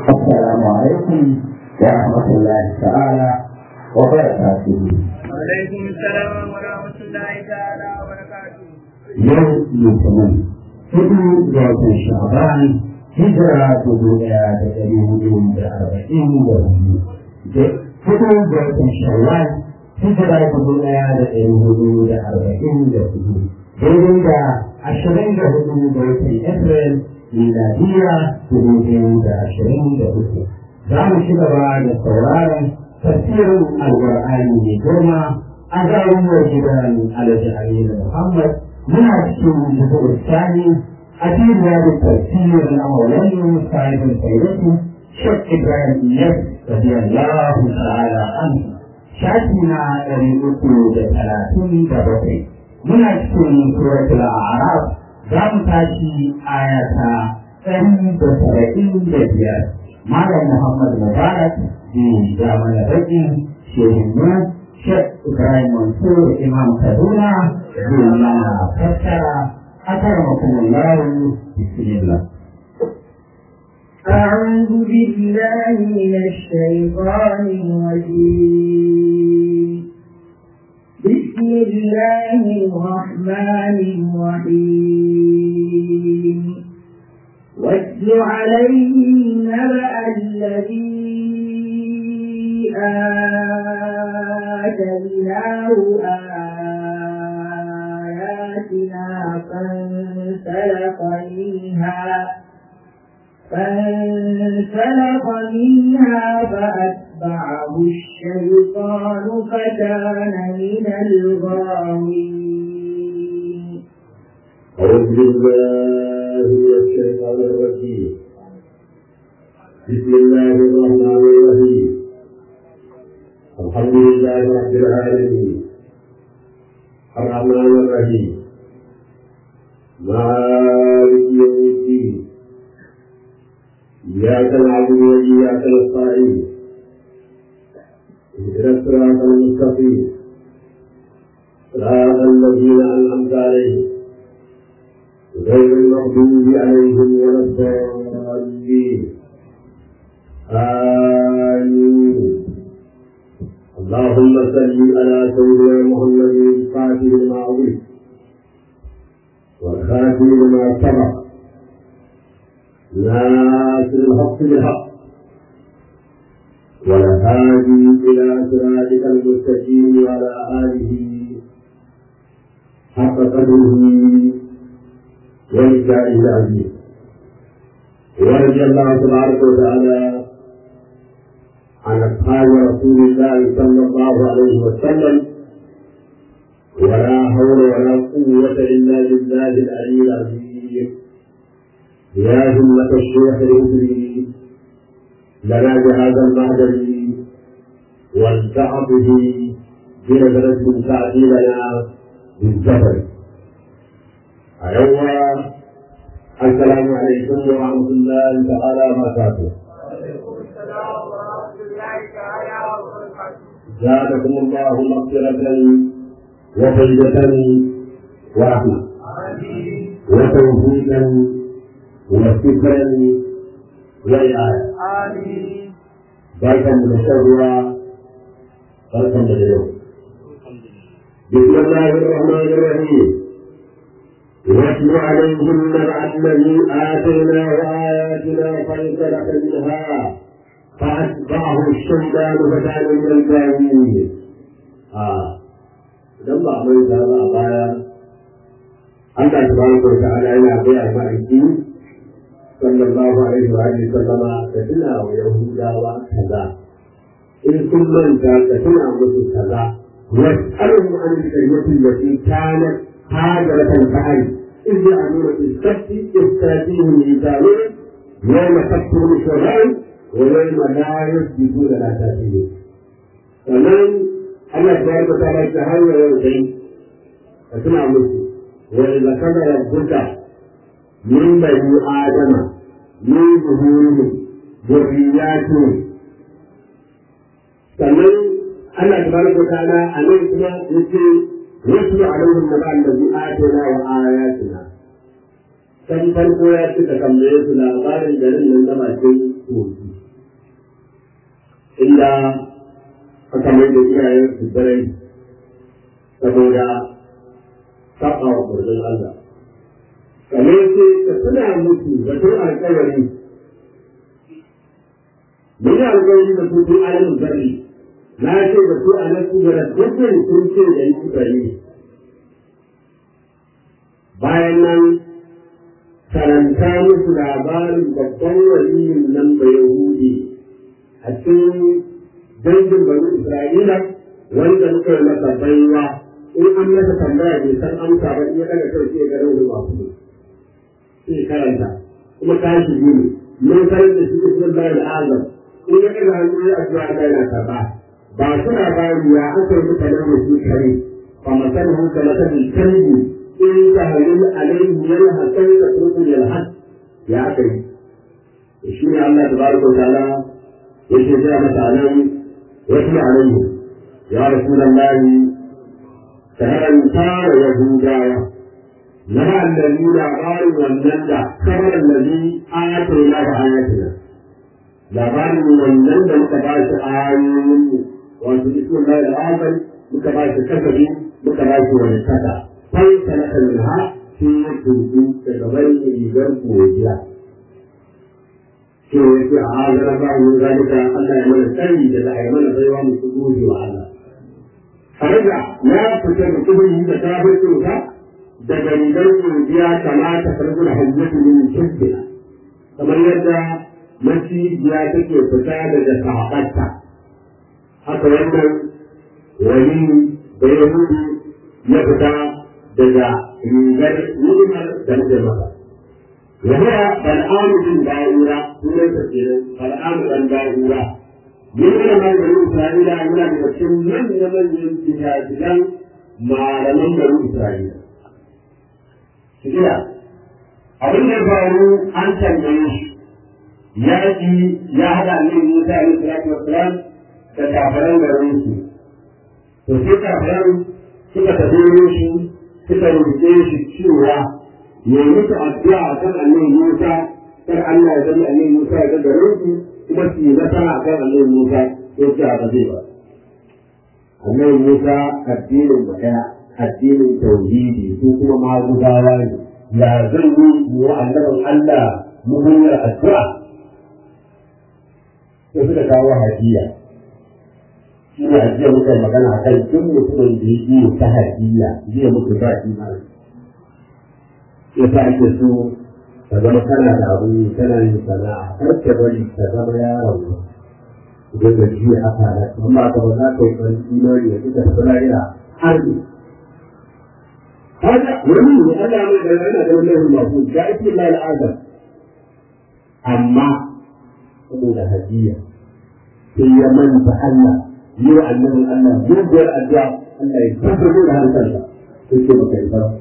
السلام عليكم ورحمة الله تعالى وبركاته وعليكم السلام ورحمة الله تعالى وبركاته يوم يوم hudu ga watan sha'ban hijira dubu daya da dari hudu da arba'in da hudu hudu ga watan shawwal hijira dubu daya da dari hudu da arba'in da hudu daidai da ashirin da hudu ga watan april miladiya dubu biyu da ashirin da uku za mu ci gaba da sauraron tafsirin alƙur'ani mai girma a garuruwar gidan alhaji aminu muhammad muna cikin jikin sani a cikin da tafsir na maulani sahibin sayyidatu shek ibrahim iyas radiyallahu ta'ala anhu shafi na ɗari uku da talatin da bakwai muna cikin suratul a'raf za mu tashi ayata ɗari da saba'in da biyar malam muhammad mubarak zai ja mana baƙin shehin Sheikh Ibrahim Mansur Imam Kaduna zai mana fassara أكرمكم الله بسم الله أعوذ بالله من الشيطان الرجيم بسم الله الرحمن الرحيم واتل عليهم نبأ الذي آتيناه آياتنا فانسلخ منها فانسلخ منها فأتبعه الشيطان فكان من الغاوين أعوذ بالله من الشيطان الرجيم بسم الله الرحمن الرحيم الحمد لله رب العالمين الرحمن الرحيم مالك يوم الدين إياك نعبد وإياك نستعين اهدنا الصراط المستقيم صراط الذين أنعمت عليهم غير المغضوب عليهم ولا الضالين آمين اللهم صل على سيدنا محمد الفاتح لما أغلق والخاتم لما سبق ناصر الحق بالحق والهادي إلى صراطك المستقيم وعلى آله حق قدره ولسائه العزيز ورضي الله تبارك وتعالى عن أصحاب رسول الله صلى الله عليه وسلم ولا حول ولا قوة إلا بالله العلي العظيم يا همة الشيخ الإدري لنا بهذا المعدن والتعب به بنظرة تعدي لنا بالزفر أيوة السلام عليكم ورحمة الله تعالى وبركاته زادكم الله مغفرة وفيدة ورحمة وتوفيقا وفكرا وإعانة بركة متشرعة بركة متجوة بسم الله الرحمن الرحيم واتل عليهم نبع الذي آتيناه آياتنا فانسلخ منها فأتبعه الشيطان فكان من الجاهلين آه idan ba mai ta ba a baya Allah tabaraka wa ta'ala yana gaya ma aiki sallallahu alaihi wa alihi sallama ka tuna wa yahudawa kaza in sun manta ka tuna musu kaza was'alhum an al-kalimati allati kanat hajaratan fa'ali إذ يعملون في السبت إذ تأتيهم الإنسانون يوم تكفر الشرائع ويوم لا يثبتون لا تأتيهم فمن Allah ta yarda ta bai ta hanyar yau dai ka tuna musu wa idza kana rabbuka min bani adama min zuhurihim dhurriyyatihim sannan Allah tabaraka wa ta'ala a nan kuma yace wasu alaihim naba allazi atana wa ayatina kan farko ya ce ka tambaye su labarin garin nan na bakin kogi inda aka mai da iyayen su dare saboda saba wa ƙurzin Allah kamar ce ka tuna musu da tun alƙawari mun yi alƙawari da su tun ayin zarri na ce da su a nan da dukkan sun ce da yi kuka yi bayan nan karanta musu labarin babban waliyin nan bai yahudi a cikin dangin bani isra'ila wanda muka yi masa baiwa in an masa tambaya bai san amsa ba in ya daga kai sai ya ga rauni masu sai karanta kuma tashi biyu mun karanta shi cikin bayan azam in ya daga hannu ya addu'a Allah yana karba ba suna bayani ya aka yi mutane da su kare fa masalahu kama tabi kalbi in tahlil alayhi yalhaqan ka turku yalhaq ya aka yi shi ne Allah tabaraka wa ta'ala yake ga mutanen wasu alayhi ya rasulullahi karanta wa yahudawa na annabi labarin wannan da kamar annabi ayatuna da ayatina labarin wannan da muka ba shi ayoyin wato bismillah al-azam muka ba shi kasabi muka ba shi wani kasa sai talaka minha shi ya tudu daga bayan rigar godiya shi ya ce a hazara ba mu zalika Allah ya mana tsari da za a yi mana baiwa mu su gode wa Allah Faraja ya fita da kudin da kafircin sa daga rigar godiya kamata farkon hajjatu min kibbina kamar yadda macijiya take fita daga sahabarta haka wannan wani da ya hudu ya fita daga rigar ni'imar da nake masa وهو بلعام بن باورة سنة كثيرة بلعام بن باورة من علماء بني إسرائيل أولا بمكين من يمن ينتهاجلا مع لمن بني إسرائيل كده abin da faru an tambaye shi yaƙi ya haɗa ne Musa alaihi salatu wassalam da kafiran garin su to sai kafiran suka tafi shi suka roƙe shi cewa ya yi musu addu'a a kan annabi Musa kar Allah ya zama annabi Musa ya ga garin su kuma su yi nasara a kan annabi Musa ya ce a zai ba annabi Musa addinin mu ɗaya addinin tauhidi su kuma magudawa ne ya zan yi wa annabin Allah muhimmiyar addu'a sai suka kawo hajiya shi ne hajiya muka yi magana a kan duk mutumin da ya yi ta hajiya zai mutu ba imani ya sa ake so ka zama kana da abu kana yin sana'a kar ka bari ka zama yaron idan da ji haka da amma ka ba za ka yi farin imani ya fita da lahira har ne haka wani ne Allah mai da yana da wani mafu ga ake la al'adam amma saboda hadiya sai ya manta Allah yi wa annabin Allah muguwar addu'a Allah ya tabbatar da hankalinsa sai ce baka yi fara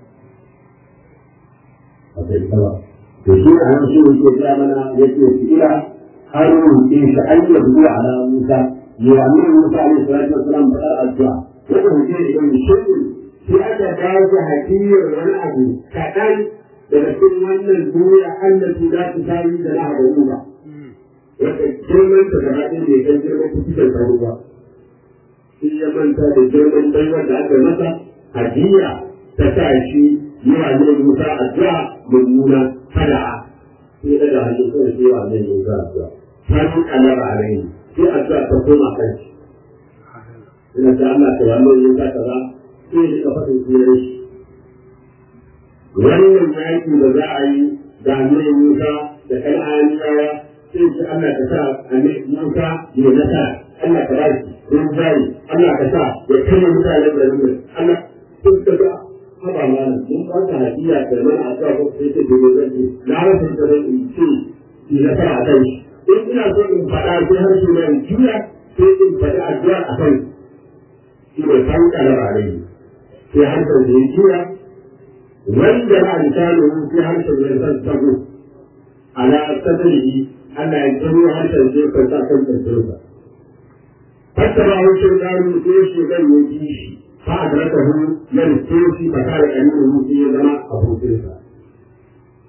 baka yi fara to shi a nan shi ne ke gaya mana ya ce su ila har rubuce shi an yi zuwa ala Musa yi wa annabi Musa alaihi salatu wasalam faɗar addu'a wanda hujje da yin shirin sai aka ba shi hadiyar wani abu kaɗan daga cikin wannan duniya allati za ta tari da na haɗa ba. Wata girman ta gaba ɗin da ya kan girman kusurtar tsaro ba. Shi ya manta da girman baiwar da aka masa hadiya ta sa shi yi wa ne Musa addu'a mummuna fada'a. Sai daga hannun kawai sai wa ne Musa addu'a. Sanu kalara a rai sai addu'a ta koma kan shi. Ina ta Allah ta wani Musa kaza sai ya faɗin sunan shi. Wannan yaki da za a yi da annabi Musa da Kan'aniyawa sai shi Allah ka sa annabi Musa ya nasa Allah ka bashi rinjaye Allah ka sa ya kama mutane da rumun Allah sun ka ga haba mana mun ba ta hadiya da mana a zuwa ko sai ce gobe zan ce na rasa da zan in ce ki nasara a kai in ina so in faɗa sai har shi na juya sai in faɗi addu'a a kai shi ne san kalar alaihi sai harshen da ya juya wanda ba a misali sai harshen da ya san tago ala sadrihi Allah ya tsaro harshen da ya kwanta kan kirkirsa hatta ba harshen gano sai shi zan yi ji shi fa a zarata hu ya rike shi ba kare ƙanin mu sai ya zama abokinsa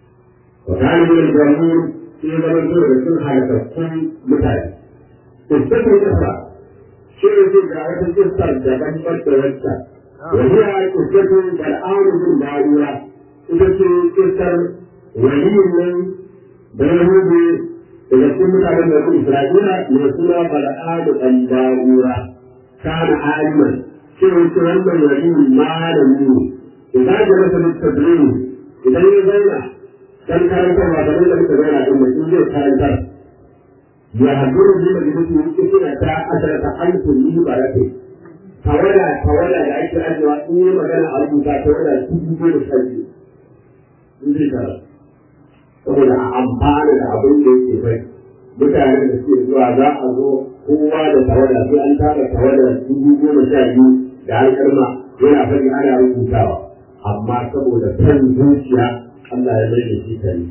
wa kana min al-jamhur sai zaman to da sun halakakkun mutane istakin kasa shi ne ga wata kissa daban da wacce وهي قصة بالآن بن باورة قصة قصة ولي من بيهود إذا كنت على بني إسرائيل يقول بالآن بن باورة كان عالما شيء يتولى ولي ما لم إذا جلس للتدريب إذا يزينا كان كان كما بدل لك تزينا إن الإنجيل كان كان يهدر بمجلسه كثيرة عشرة ألف من بركه tawada tawada da ake ajiyewa in yi magana a rubuta tawada dubu goma sha biyu in zai tara saboda a amfana da abin da yake bai mutanen da suke zuwa za a zo kowa da tawada sai an tara tawada dubu goma sha biyu da alƙalma yana faɗi ana rubutawa amma saboda kan zuciya Allah ya mai da shi kare.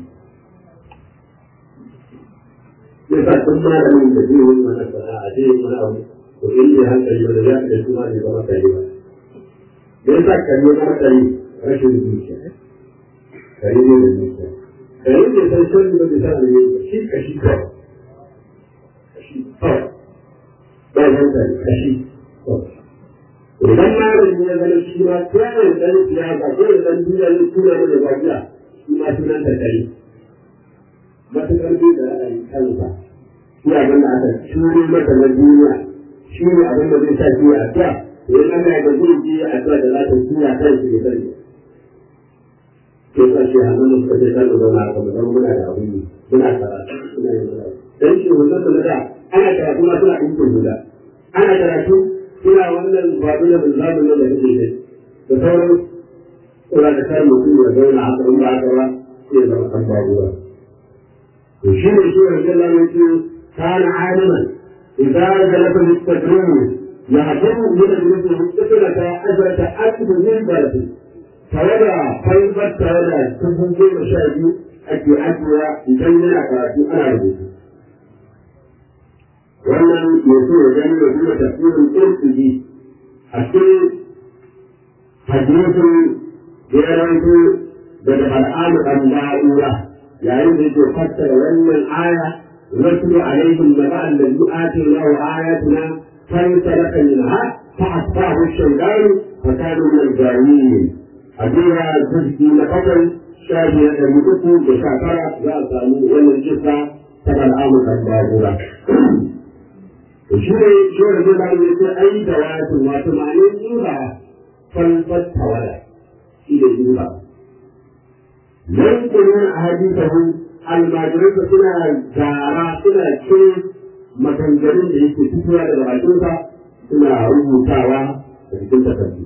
Yasa tun malamin da zai yi mana sana'a zai yi mana abu to in ne hankali ba da za ka kuma ne zama kare ba me yasa kare zama kare rashin zuciya kare ne da zuciya kare ne san shan da bai san ne shi kashi kawai kashi kawai ba hankali kashi kawai idan malami ya zama shi ma kawai dan siyasa kawai dan duniya ne tura ne da bakiya shi ma sunan da kare matuƙar bai da ra'ayi kansa shi abin da aka shuri mata na duniya shi ne abin da zai sa shi ya addu'a to in Allah ya ga zai ji addu'a da za ta tura kan shi da sani ke sa shi hannun da suka ce kan da zauna a kan muna da abin yi muna karatu muna yin muna dan shi wannan da da ana karatu ma suna ɗinkin hula ana karatu suna wannan babu da zamun nan da kake da da sauran kula da kar mutum ya zauna haka in ba haka ba sai ya zama kan babuwa to shi ne shi ne Allah ya ce kana aliman إذا جلس للتدريب يعجب من الجلوس المتصلة أجرة أكد من بلده فوضع فيضة فوضع تبوكي مشاهدي أكي أكوا يجنن أكاراتي أنا ربوتي wannan yanzu ya gani da kuma tafsirin ƙirƙiri a cikin hadisin da ya ranto daga bal'amu ɗan ba'ura yayin da yake fassara wannan aya واتل عليهم نبأ الذي آتيناه آياتنا فانسلخ منها فأتبعه الشيطان فكان من الجاهلين أبيها جزء لقتل شاهية المدكو بشاكرة لا سامو ولا الجثة تبع الأمر البابورة shi ne shi wanda zai bani yace ai da wato wato ma'anin jura falfat tawala shi ne jura nan kuma a hadithahu almajiransa suna gara suna ce maganganun da yake fitowa daga bakinsa suna rubutawa da cikin takardu.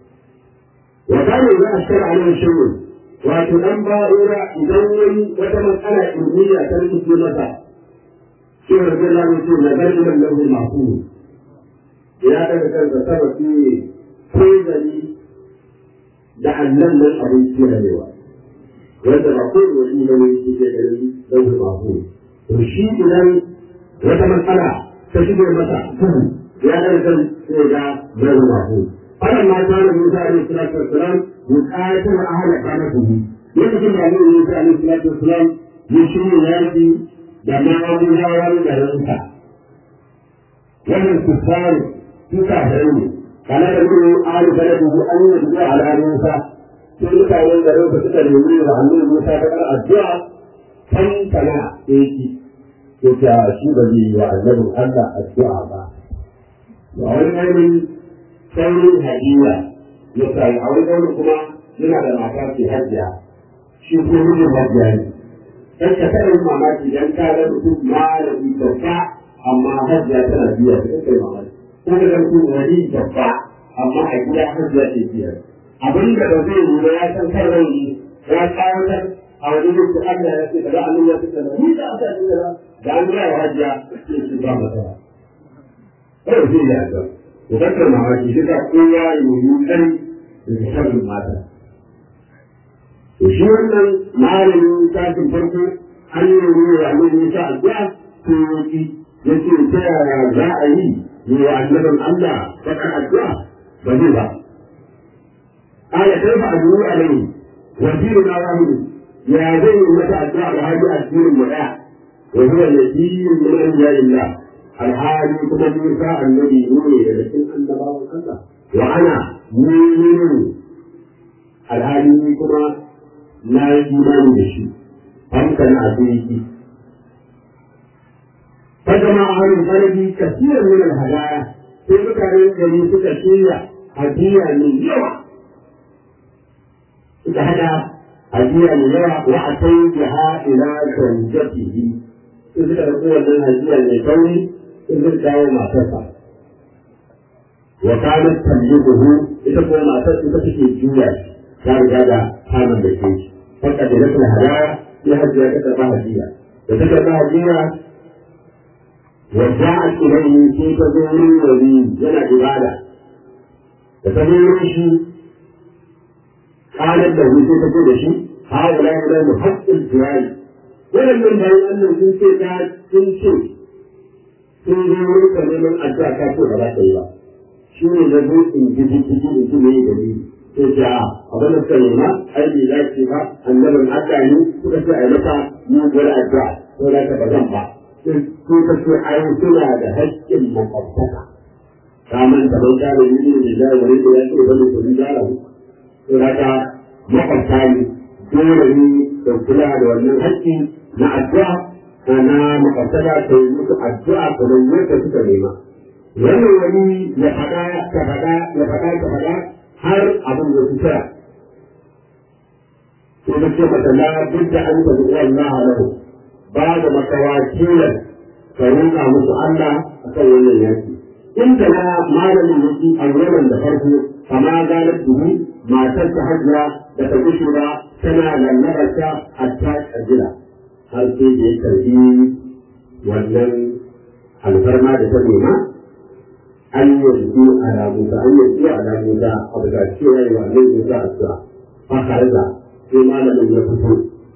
Wa kane za a shara a nan shirin wato dan ba'ura idan wani wata matsala ilmiya ta rikice masa shi ne zai lamu ce na gani nan lahu masu ya daga kansa sama shi ne ko da annan nan abin kiyayewa. wanda ba ko wani ba ne shi ke ganin dauki ba ko to shi idan wata matsala ta shige masa duhu ya ga kan sai ga dauki ba ko wannan ma ta da Musa alaihi salatu wassalam buƙatar ahla kana duhu lokacin da Annabi Musa alaihi salatu wassalam ya shirya yaki da ma'amulan garinsa wannan kuffar suka haru kana da gudu alu baladu an yi ala Musa sai mutanen garin su suka nemi da hannun Musa ta kar addu'a kan kana yake yake a shi ba zai yi wa annabin Allah addu'a ba. Ba wani ainihin saurin hadiya ya sai a wani wani kuma yana da mata ce hajiya shi ko mijin hajiya ne. Dan ka taɓa yin mamaki dan ka ga mutum malami babba amma hajiya tana biya ta kai mamaki. Ko da mutum wani babba amma a gida hajiya ce biya. abin da ba zai yi ba ya san kan rai ya kawatar a wani yadda Allah ya ce da za a nuna su da ni da aka yi da da an gaya wa hajiya sai su ba masa kawai zai yi haka to dakar mamaki shi ka kowa ya yi kai da sharrin mata to shi wannan malamin tashin farko an yi wa annabi Musa addu'a to yaki yace ta yaya za a yi yi wa annabin Allah bakar addu'a ba zai ba قال كيف أدعو عليه وزيرنا واحد ya zai yi mata addu'a da hajji addinin mu ɗaya wa huwa nabiyyun min anbiya'illah alhali kuma Musa annabi ne daga cikin annabawan Allah wa ana mu'minun alhali ni kuma na yi imani da shi amsan abinci فجمع أهل البلد كثيرا من الهدايا في مكان الذي تكشير هدية من يوم إذا هدية من يوم وأتيتها إلى زوجته إذا تقول من هدية من كوني إذا كان ما تفعل وكانت تملكه إذا كان ما تفعل تفكي الجوع كان هذا حالا بكيش فقد لك الهدايا في هدية كتبها هدية وتكتبها هدية وجاءت إليه في تدور ولي جنى عبادة فتدور شيء قالت له في تدور شيء هؤلاء لهم حق الجوال ولم ينبغي أن يكون في ذات كل شيء في دور كلمة أجزاء كافر ولا شيء شو يجب إن جدي جدي إن جدي جدي تجاه أبدا كلمة أي لا شيء أن لم أتاني تكسر لك من ولا أجزاء ولا تبغى ko ka ce ai suna da haƙƙin makwabtaka kamar da ban kana yi da da wani da ya ce bane to ni gara ku to haka makwabta ne dole ne da kula da wannan haƙƙi na addu'a na makwabtaka ta yi musu addu'a kamar yadda suka nema wannan wani ya faɗa ta faɗa ya faɗa ta faɗa har abin da su kira sai da ce mata la duk da an ta zuwa Allah lahu ba da matawakilan ka roƙa musu Allah a kan wannan yaki. In ta na malamin yaki a yawan da farko kama ganar duhu matar ta hajjira da ta gushe ba tana lallabarta a ta ƙajira har sai da ya karbi wannan alfarma da ta nema an yanzu ala Musa an yanzu ala Musa a daga cewa yi wa nan Musa a cewa fa harza sai malamin ya fito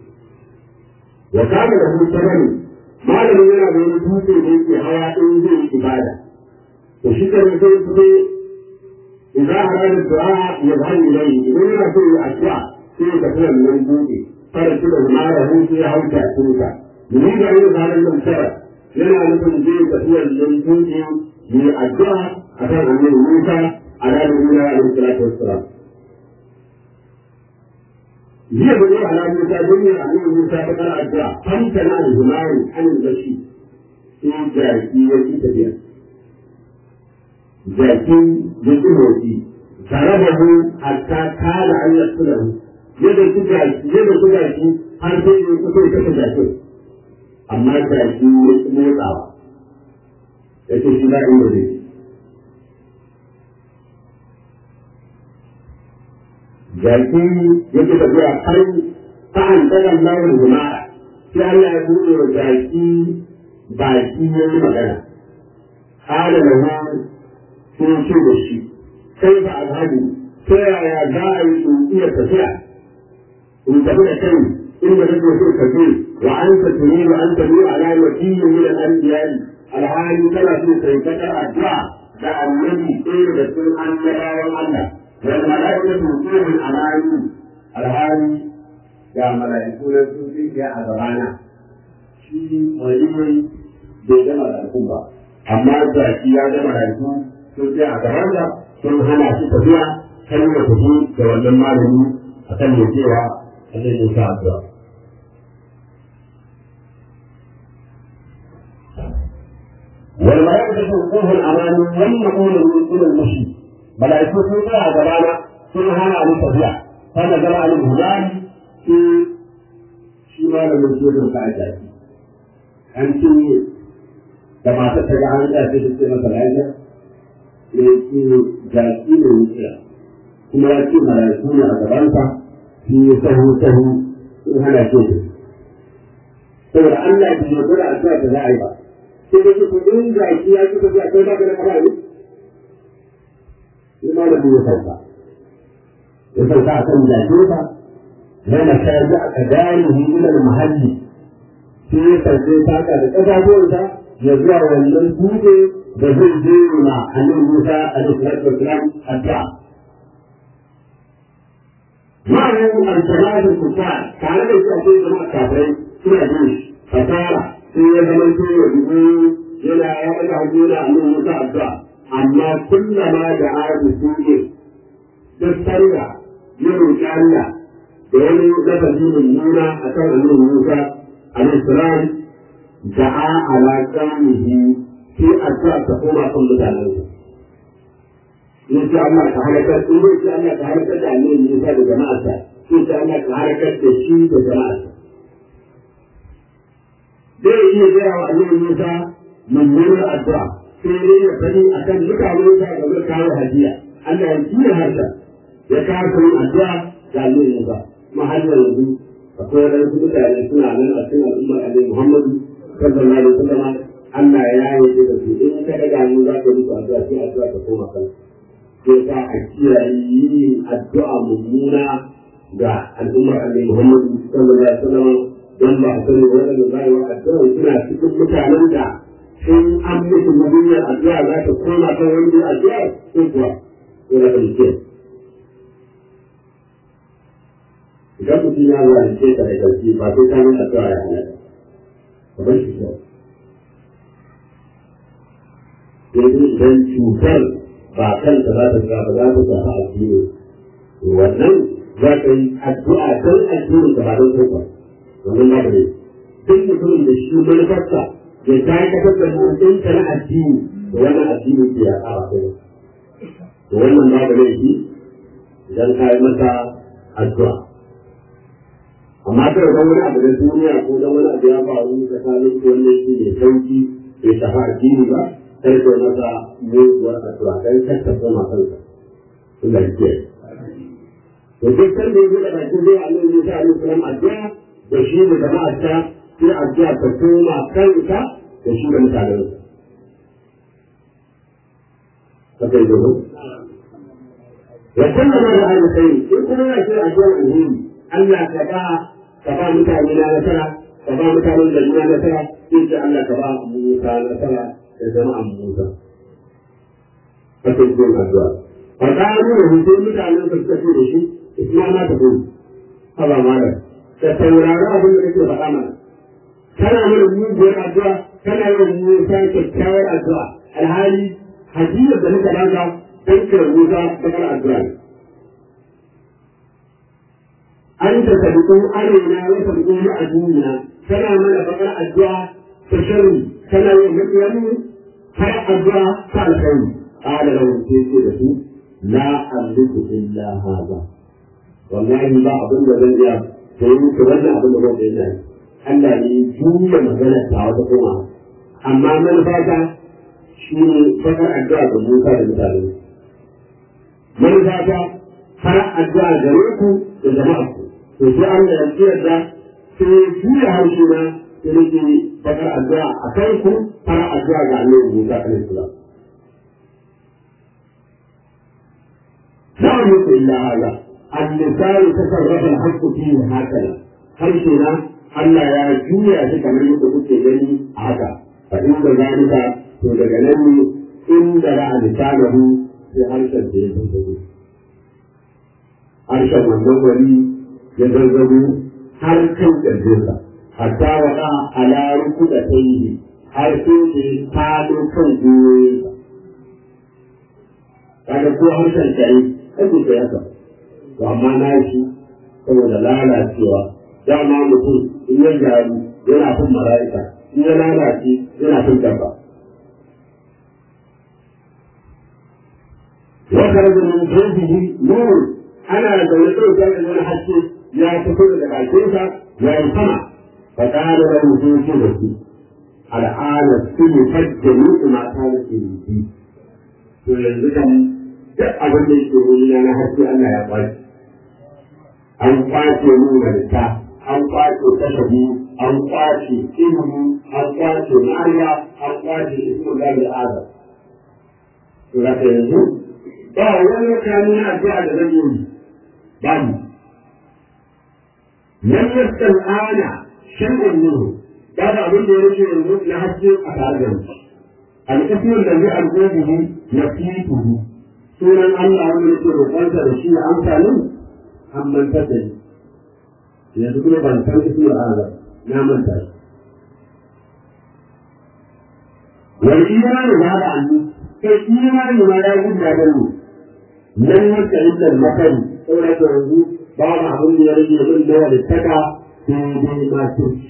وكان له ثمن ما لم يرى من dutse da yake hawa in zai yi ibada to shi kan sai fito idan arada du'a ya zan ilai idan yana so ya addu'a sai ya tafi wannan dutse fara shi da mara hu sai ya hauta tuka ni da yin zaran nan tara yana nufin zai tafi wannan dutse ya addu'a akan annabi Musa alaihi salatu wassalam هي بني على موسى بني على موسى فقال الدعاء فامتنع الهمام عن البشير في جاكي يجي تبيع جاكي يجي موتي ضربه حتى كاد ان يقتله yadda su jaki yadda su jaki har sai ya kusa ya kashe jakin amma jaki ya ci motsawa ya ce shi ba inda zai jaki yake tafiya har ta'an tsagan launin jima'a sai Allah ya buɗe wa jaki baki ya yi magana ƙara da ma sun ce da shi kai ba alhaji ta yaya za a yi in iya tafiya in tafi da kai inda kake so ka je wa an ta tuni wa an ta nuna ala wakilin min al-anbiya'i alhali kana so kai kakar addu'a da annabi ɗaya da cikin annabawan Allah والملائكة وقوف الأماني الهادي يا ملائكة سوسي يا أزرانا shi wani bai ga mala'iku ba amma da shi ya ga mala'iku sun je a gaban da sun hana shi tafiya kan ya tafi da wannan malami akan ya cewa Allah ya sa addu'a wal mala'ikatu tuqul amani wa yaqulu min al-mushrik mala'iku sun tsaya gabana sun hana ni tafiya kana zama ni hulani shi shi ma da mutum ka ajaji an ce da mata ta ga an tsaya sai ce masa lafiya ya ce jaki ne wuciya kuma ya ce mala'iku ne a gabansa shi ya sahu sahu sun hana ce saboda Allah ya ce da addu'a da za a yi ba sai da ce in jaki ya ci tafiya kai ba ka da kafa ne لما لم يصدق يصدق عشان ذاته لما كان كداره الى المحل في تسجيل ساعة الأساسية يزرع والمنسوب بزي دينا عن موسى عليه الصلاة والسلام الدعاء ma'anin al-salatu kufa tare da shi akwai jama'a kafirai suna jin shi fasara sai ya zama to ya dubu yana ya ɗaga hannu yana annabi Musa addu'a amma kullama da ayatu suke duk sarra ya roƙi Allah da wani lafazi mummuna a kan annabi Musa alaihi salam da'a ala qaumihi sai addu'a ta koma kan mutanen sa in ce Allah ka halakar in bai ce Allah ka halakar da annabi Musa da jama'arsa sai ce Allah ka halakar da shi da jama'arsa zai iya gaya wa annabi Musa mummunar addu'a sai dai ya fadi akan mutanen sa da zai kawo hadiya Allah ya kiyaye harshen ya kawo yin addu'a ga annabi Musa kuma har yanzu akwai wadansu mutane suna nan a cikin al'ummar annabi Muhammadu sallallahu alaihi wasallam Allah ya yi da su in ka daga mu za ka musu addu'a sai addu'a ta koma kan sai ka a kiyaye yin addu'a mummuna ga al'ummar annabi Muhammadu sallallahu alaihi wasallam don ba a sani waɗanda za a yi wa addu'a suna cikin mutanen da sun an musu mummunar addu'a za ta koma kan wani addu'a ko kuwa ko da kan kiyaye idan mutum ya zalunce ka da ƙarfi ba sai ka nuna addu'a ya hana ka bar shi kawai yanzu idan cutar ba kanta za ta ga ba za ta shafa addini wannan za ka yi addu'a don addinin ka ba don kanka wannan ba ne duk mutumin da shi manufarsa ya dakatar da mutunta na addini da wannan addini ke ya ƙara kai to wannan ba da laifi idan ka yi masa addu'a amma kai ga wani abu da duniya ko da wani abu ya faru tsakanin ko wanda yake mai sauki bai shafa addini ba sai ko masa muguwar addu'a dan kar ta koma kanka Allah ya kiyaye to duk kan da yake da bakin dai Allah ya sa alaihi salam addu'a da shi da jama'ar ta sai addu'a ta koma kanka da shi da mutanen sa kai da ya sallama da alkhairi in kuma ya ce addu'a alheri Allah ka ba ka ba mutane na nasara ka ba mutanen da na nasara in ce Allah ka ba Musa nasara da jama'an Musa kake yin addu'a fa qalu lahu sai mutanen da suka ce da shi isma ma ta gudu haba mala ka saurari abin da kake faɗa mana kana mana muguwar addu'a kana yin Musa kyakkyawar addu'a alhali hadiyar da muka baka dan kira Musa bakar addu'a ne an ta sabiƙo arena ya sabiƙo mu a duniya tana mana bakar addu'a ta sharri tana yin maƙiyanmu har addu'a ta alkhairi qala lahu sai ce da su la amliku illa hadha wallahi ba abin da zan iya to yi muku wannan abin da zan iya Allah ne juya magana ta wata kuma amma manufata shi ne bakar addu'a ga Musa da mutane manufata har addu'a gare ku da jama'a ku to sai Allah ya tsira da sai ya juya harshe na sai nake bakar addu'a a kai ku fara addu'a ga Allah Musa alaihi salam لا يملك إلا هذا اللسان تصرف الحق فيه هكذا harshe na Allah ya juya shi kamar yadda kuke gani a haka fa inda zalika to daga nan ne inda ra'a lisanahu sai harshen da ya zazzago harshen wannan wani ya zazzago har kan ƙirjinsa hatta waɗa ala rukuda ta yi har sai da ya talo kan gwiwoyinsa kaga ko harshen kare ake kai haka to amma na shi saboda lalacewa dama mutum in ya gyaru yana fin mala'ika in ya lalace yana fin dabba wakar da min jawbihi nur ana da wani ɗaukar da wani haske ya fito daga bakinsa ya yi sama fa kana da mutum shi da shi al'ada su ne fajjani kuma ta da ke yi to yanzu kan duk abin da yake wuri na haske Allah ya kwace an kwace mu malika an kwace kashabi an kwace ilimi an kwace mariya an kwace ismu da al'ada to da yanzu ba wani mutane na addu'a da zan yi ba mu lam yasal ana shay'un minhu ba da abin da ya rage yanzu na haske a tare da mu al-ismu da zai alƙobihi nafituhu sunan Allah wanda yake roƙonsa da shi ya amsa min an mantar da ni yanzu kuma ban san ismul azam na manta shi wal imanu ba da annu kai imani ma ya gudu da mu nan wata inda makari saboda ka yanzu ba mu abin da ya rage min da wani taka sai dai ma turci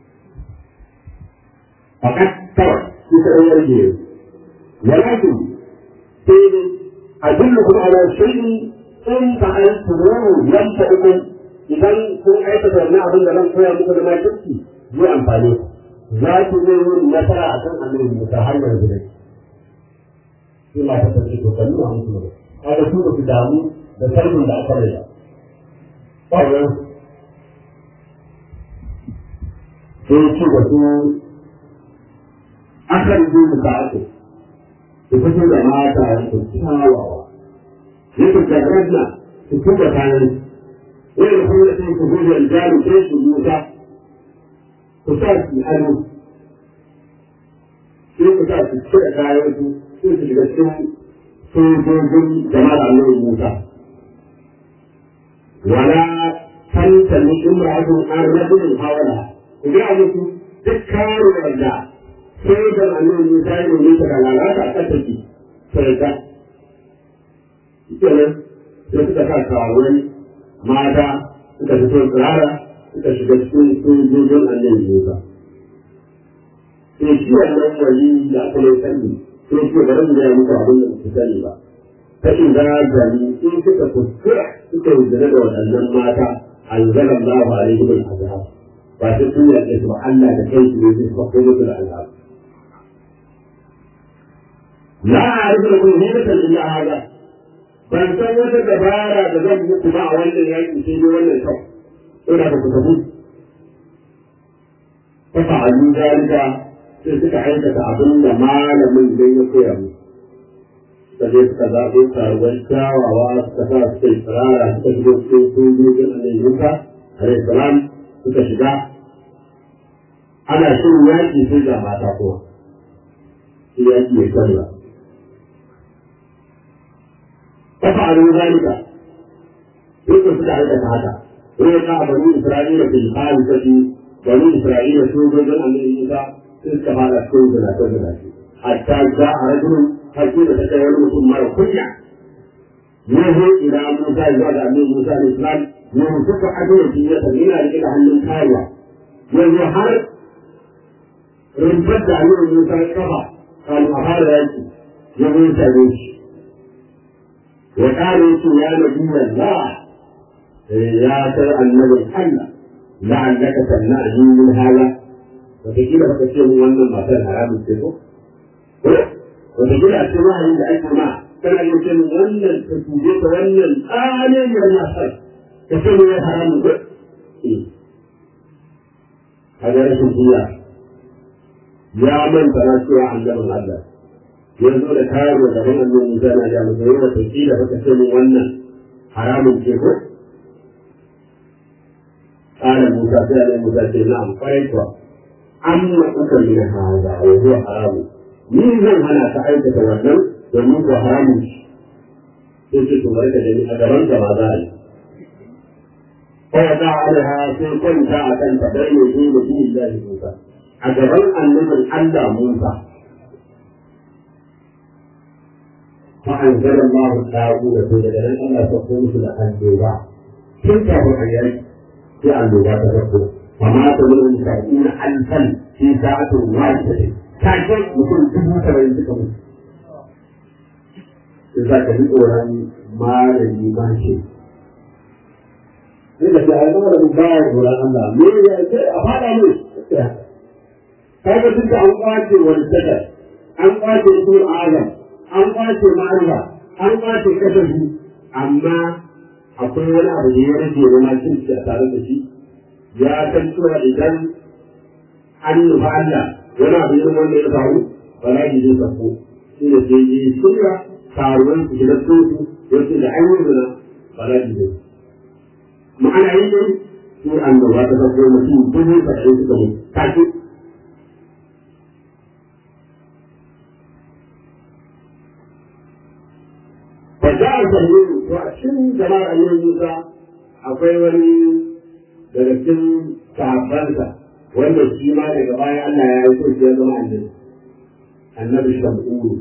fakat kawai shi ta ɗan rage yanzu walakin sai dai adullukum ala shay'in in fa'altumuhu yanfa'ukum idan kun aikata wannan abin da zan koya muku da makirci zai amfane ku za ku zai yi nasara a kan annabi Musa har yanzu dai sai ma ta tafi to kan nuna musu ne kaga su ba su damu da sarbin da aka raya kawai sai ce da su akan yi mu ta ake su fito da mata su kyawawa yake tabbata su tuba kayan wani kuma da sai ku gudu aljaru sai su musa ku sa su ado sai ku sa su cire kayan su sai su shiga cikin sojojin jama'ar annabi musa wala tantani imra'atun an rajulin hawala ku ga musu duk karuwar da sai da annabi musa ya nemi ta da lalata a ƙasashe sai ta kenan sai suka sa karuwai mata suka fito tsirara suka shiga cikin sojojin annabi Musa. Sai shi wannan wali da aka mai sani sai shi bari mu gaya muku abin da ku sani ba. Ta shiga gari in suka kuskura suka yi zina da waɗannan mata anzalan Allah ba alaihi bil azab. Ba sai sun yaƙe su ba Allah da kai su ne su faɗo musu da azab. La a'rifu lakum hibatan illa hada ban san wata dabara da zan muku ba a wannan yaƙi sai dai wannan kawai ina da ku tafi ta fa'alu zalika sai suka aikata abin da malamin idan ya koya mu suka je suka zaɓo karuwan kyawawa suka sa suka yi tsirara suka shigo cikin sojojin annabi Musa alaihi salam suka shiga ana shirin yaƙi sai ga mata kowa shi yaƙi ya canza ففعلوا ذلك يقول سدع هذا ويقع بني إسرائيل في الخامسة بني إسرائيل سوجا أن موسى تلك هذا السوج لا تزل حتى جاء رجل حكيم تكون ثم ركع يهو إلى موسى يزاد أن موسى الإسلام يمسك أدوية إلى إلى أن الكاية يهو حرب رمضت أن موسى الكفى قالوا هذا يجي يهو سبيش وقالوا يا نبي الله يا ترى النبي الله لعلك تمنعني من هذا وتجيب فتشير وانا ما كان حرام السيفو وتجيب السماء عند أي ما كان يمكن وانا التسويق وانا الآلي من الناس كثير من حرام هذا رسول الله يا من تنسوا عن جبل الله yanzu da kayan da gaban annabi Musa na da mu zai wata kila baka ce mun wannan haramun ce ko kana Musa sai annabi Musa ce na'am kwarai kuwa amma kuka yi na haza wa huwa haramu ni zan hana ka aikata wannan domin ko haramun shi sai ce to barka da ni a gaban ka ma za a yi Kawai da alha sai kwanta a kanta bai ne shi da shi da Musa a gaban annabin Allah Musa فأنزل الله الطاغوت في جدل ألا تقوم في الأنبياء تلك الرؤيا في الأنبياء تذكر ومات منهم سبعين ألفا في ساعة واحدة كاشف يكون تبو سبعين تكمل إذا كان أوران ما لدي ما شيء إذا كان أوران باي أوران الله مين أفعل أمي كيف تلك أنقاذ والسكر أنقاذ يكون أعلم an kwace ma'arifa an kwace kasafi amma akwai wani abu da ya rage na makin a tare da shi ya san cewa idan an nufa Allah wani abu irin wanda ya faru ba za ki zai sako shi da sai yi shirya taruwan su shiga su wasu da an yi zina ba za ki zai ma'ana yi ne sai an da wata sako mutum dubu saba'in suka mutu take فجاء الجميل وأشم جمال أيها موسى akwai wani daga cikin sahabbansa wanda shi ma daga baya Allah ya yi shi ya zama annabi annabi shamu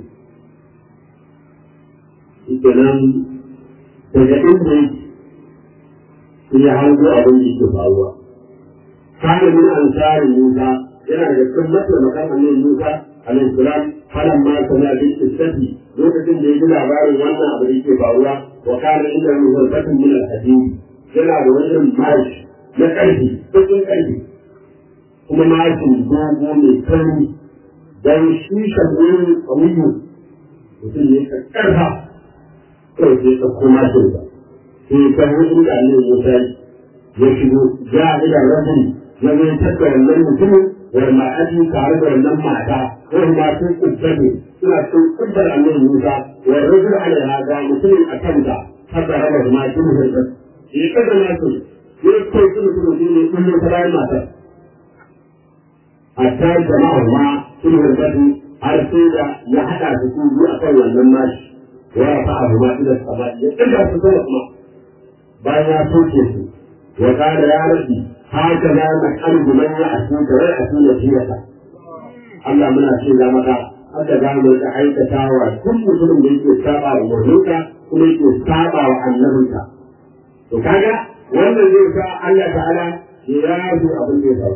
kenan daga inda yake ya hango abin da yake faruwa kana min ansari Musa yana da cikin mataimakan annabi Musa alaihi salam falan ma sana bil istati lokacin da ya ji labarin wannan abu da yake faruwa wa kana inda muharbatun min al-hadid yana da wani irin mashi na ƙarfi bakin ƙarfi kuma mashin dogo mai kauri dan shi shagoyin ƙauyu mutum ne ka ƙarfa kawai sai ka koma shi ba sai ka yi inda ne Musa ya shigo ya ila rajuli ya zai tattara wannan mutumin wal ma'adi tare da wannan mata wani ma sun kubbabe suna sun kubbar annabi Musa wa rajul alaiha ga mutumin a kanta haka raba ma shi mutum ya kada na su ya kai su mutum shi ne kullum ta bayan matar hatta jama'a ma sun harbatu har sai da ya haɗa su su biyu a kan wannan mashi wa rafa abu ma ila sama ya ɗaga su sama kuma bayan ya soke su wa kada ya rabi haka za na kalbu man ya asuka wai asuka jiyata Allah muna ce za maka haka za mu ga aikatawa duk mutumin da yake saba wa umarninka kuma yake saba wa annabinka to kaga wannan zai sa Allah ta'ala ya yaji abin da ya faru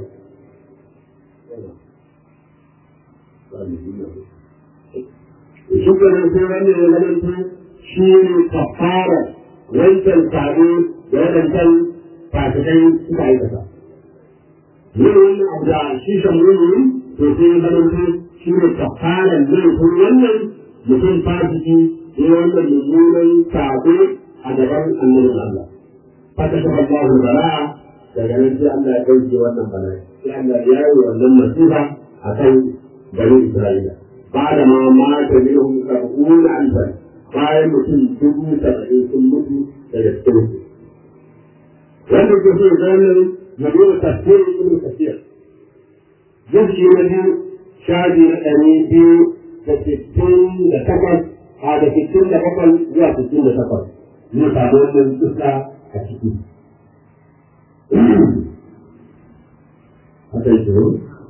shi ke nan sai wanda ya zamanto shi ne kafara wancan sabo da wadancan fasikai suka aikata yin wannan abu da shi shamuni to sai ya zamanto shi ne kafara laifin wannan mutum fasiki ne wannan mummunan sabo a gaban annabin Allah فكشف الله البلاء daga nan sai Allah ya ɗauke wannan bala'i sai Allah ya yi wannan nasiha a kan bani Isra'ila ba da ma mata minhum sab'una alfan bayan mutum dubu saba'in sun mutu daga cikin su wanda ke so ganin yabo tafsir ibn kasir zuci na biyu shaji na ɗari biyu da sittin da takwas a da sittin da bakwai zuwa sittin da takwas zai samu wannan iska a ciki. Haka yi shiro?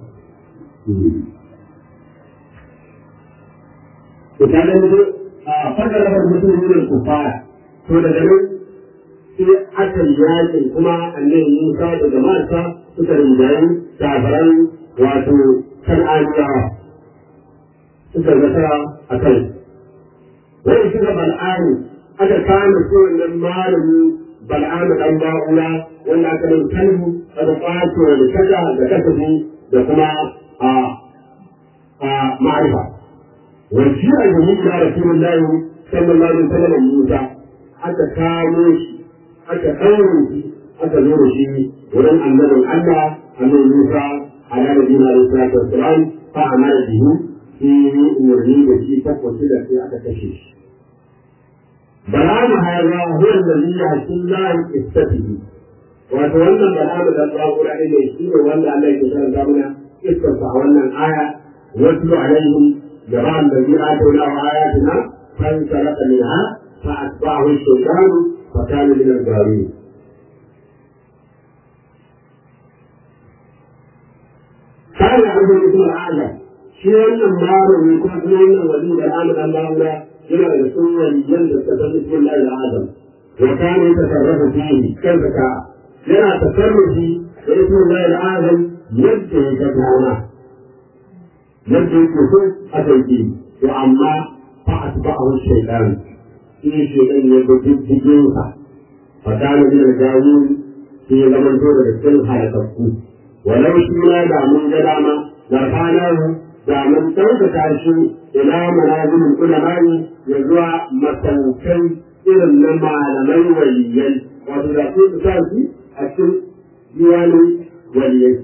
Ku ta gani dai a farka rafar mutum wurin kufara, to daga nan sai aka yi yakin kuma annabi Musa da jama'arsa suka rinjayi kafaran wato kan aniyawa suka zata a kai. Wani suka bal'ani aka kama su wannan malami bal'amu dan ba'ula wanda aka nan kalbu aka kwace da kada da kasafi da kuma a a ma'arifa wani a yi da rasulullahi sallallahu alaihi wasallam Musa aka kamo shi aka ɗaure shi aka zo da shi wurin annabin Allah annabi Musa ala nabiyina alaihi salatu wassalam fa amara bihi shi umarni da shi takwaci da sai aka kashe shi بلام هذا هو الذي يحصل الله استفه وتولى بلام الله قول عليه يشير وولى عليه كتاب دامنا استفتح ولا الآية واتل عليهم جماعة الذي آتيناه آياتنا فانسلخ منها فأتبعه الشيطان فكان من الغاوين كان عبد الاسم الأعلى شيء النار ويكون من ولي بلام الله yana da sunan yadda ta san cikin Allah Adam wa kana yatasarrafu fihi kaifa ka yana tasarrufi da ismin Allah Adam yadda ya ga dama yadda yake so aka yi to amma fa atba'ahu shaytan shi shaytan ya ga diddigin sa fa kana min al-gawun shi ya zama to daga cikin halakakku walau shi ma da mun ga dama da kana da mun ɗaukaka shi ila manazilin ulamai ya zuwa masaukai irin na malamai waliyai wato da su su sa shi a cikin diwanin waliyai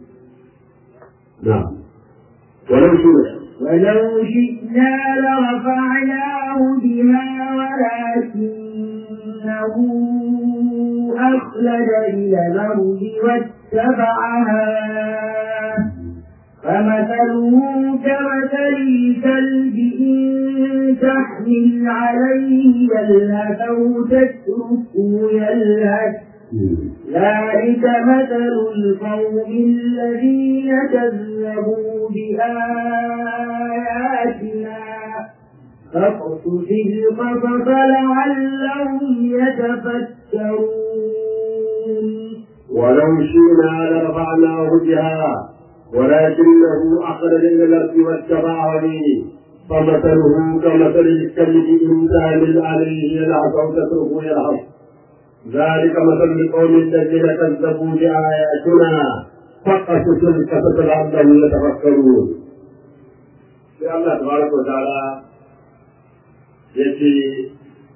na ولو شئنا ولو شئنا لرفعناه بها ولكنه أخلد إلى الأرض واتبع هواه فمثله كمثل الكلب إن تحمل عليه يلهث أو تتركه يلهث ذلك مثل القوم الذين كذبوا بآياتنا فاقصص القصص لعلهم يتفكرون ولو شئنا لرفعناه بها ولكنه أخرج إلى الأرض واتبع هويه فمثله كمثل الكلب إن تهمل عليه يلعب أو تتركه يلعب ذلك مثل القوم الذين كذبوا بآياتنا فقصص القصص لعلهم يتفكرون في الله تبارك وتعالى يأتي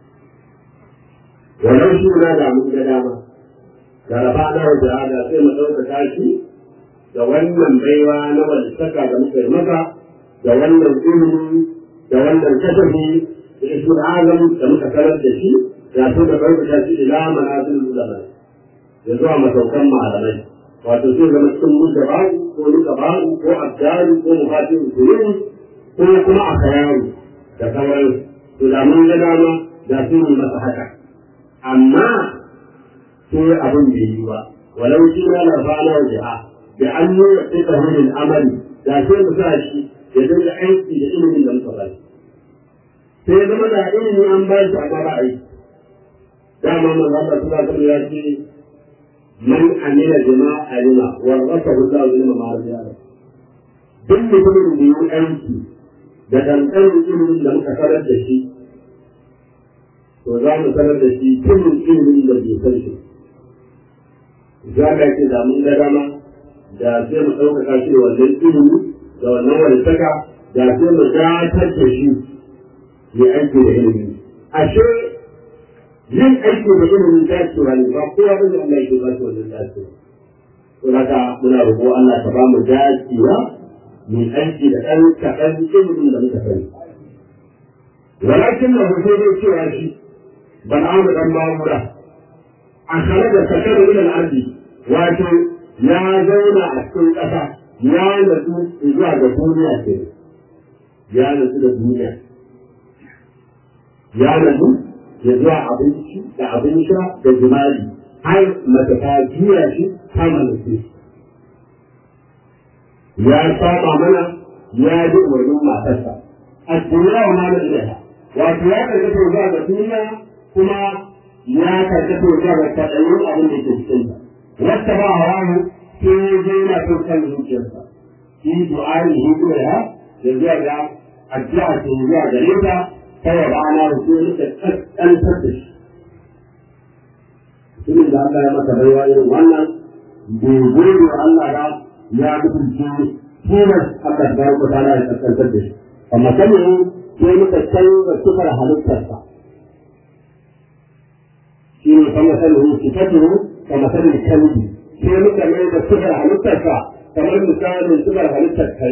ولو شئنا دعموا دعما لرفعناه بهذا sai mu ɗaukaka shi da wannan baiwa na walisaka da muka yi masa da wannan ilimi da wannan kasafi da isul azam da muka sanar da shi ya so da ɗaukaka shi ila manazil ulama ya zuwa masaukan malamai wato sai zama cikin muka ba'u ko nuka ba'u ko abdalu ko mufatin usulun ko kuma a kayaru da sauran to da mun ga dama da su yi masa haka amma sai abin bai yi ba walau shi na lafana wa jiha da an yi wa tsika hulun amali da sai mu sa shi ya dinga aiki da ilimin da muka bari sai zama da ilimi an ba shi amma ba aiki dama man Allah sallallahu alaihi ya ce man amila bima alima warasahu Allah ilma ma rabi'a duk mutumin da yi aiki da dankalin ilimin da muka sanar da shi to za mu sanar da shi kullum ilimin da bai san shi za ka ce da mun ga dama da sai mu ɗaukaka shi da wannan ilimi da wannan walisaka da sai mu gatar da shi ya aiki da ilimi ashe yin aiki da ilimin dacewa ne ba kowa bane Allah yake ba shi wannan dacewa to haka muna roƙo Allah ka ba mu dacewa mu aiki da ɗan kaɗan ilimin da muka sani walakin na hoto zai cewa shi ban amu dan mamura a kare da sakar ila al'ardi wato ya zauna a cikin ƙasa ya natsu zuwa ga duniya ke ya natsu da duniya ya natsu ya zuwa abinci da abin sha da jima'i har mace ta juya shi ta mallake shi ya saba mana ya ji umarnin matarsa a duniya wa mana ilaha wato ya karkata zuwa ga duniya kuma ya karkata zuwa ga kaɗayin abin da ke cikin ta wata ba hawa sai ya je yana son kan zuciyarsa shi du'ani hikima da zuwa ga addu'a ce zuwa gare ta ta ya ba na rufe nika kaskantar da shi Tunin da Allah ya masa baiwa irin wannan bai gode wa Allah ba ya mutunce tilas Allah ta baraka ta ya kaskantar da shi amma sanin sai muka canza sifar halittarsa shi ne kama sanin sifatuhu kama sanin kalbi sai muka mai da sifar halittarsa kamar misalin sifar halittar kai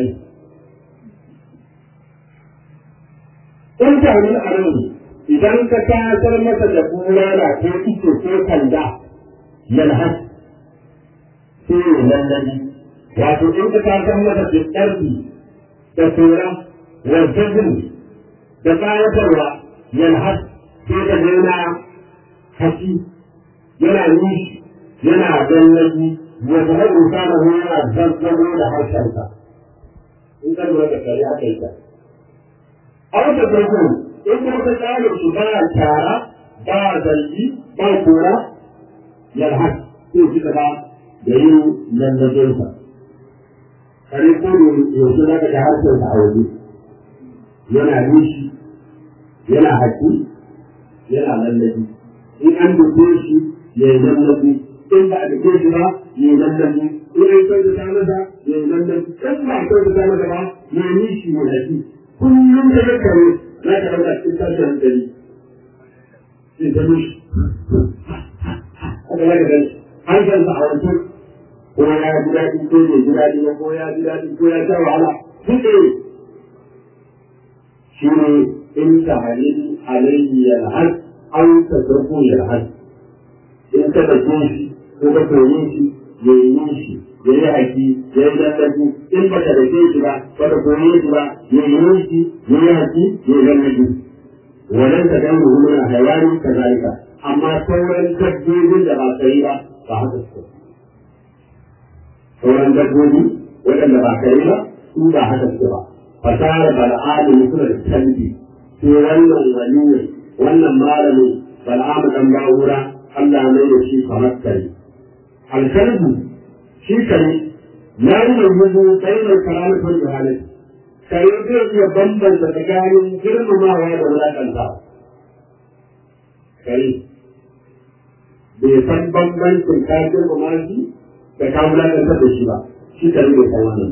in ta wani anan idan ka tasar masa da bulala ko ito ko kanda yalhas sai ya lallabi wato in ka tasar masa da ƙarfi da tsoron wajen da ƙayatarwa yalhas sai ka yana hashi yana nishi yana gallabi ya zama insana yana zazzabo da harshensa in ka lura da kare aka yi ta a wata farko in kuma ka tsare shi ba tara ba zargi ba kora yalhas sai shi ka ba da yin lallabinsa kare ko yaushe za ka ga harshensa a waje yana nishi yana haƙi yana lallabi in an duke shi ya yi lallabi in ba a duke shi ba ya yi lallabi in an kyautata masa ya yi lallabi in ba a kyautata masa ba ya yi nishi ya haƙi kullum da ya kare za ka ɗauka cikin tashin hankali sai ta nishi haka za ka gani hankalinsa a wancan ko ya ji daɗi ko bai ji daɗi ba ko ya ji daɗi ko ya sha wahala duk ɗaya shi ne in ta halin alayhi yalhas an ta zarko yalhas in ka dake shi ko ka koye shi ya yi shi ya yi haƙi ya yi lallabi in ba ka dake shi ba ba ka koye shi ba ya yi shi ya yi haƙi ya yi lallabi wannan ta dan ruhun hayani kazalika amma sauran dabbobin da ba kare ba ba haka suke sauran dabbobi waɗanda ba kare ba su ba haka suke ba fasara bal'adu suna da canji sai wannan waliyin wannan malamin bal'amu dan ba'ura Allah mai da shi kamar kare alkalbu shi kare ya yi mai yuzu sai mai karamatar da halin kare zai iya bambanta tsakanin girmamawa da wulaƙanta kare bai san bambancin ka girmama shi da ka wulaƙanta da shi ba shi kare bai san wannan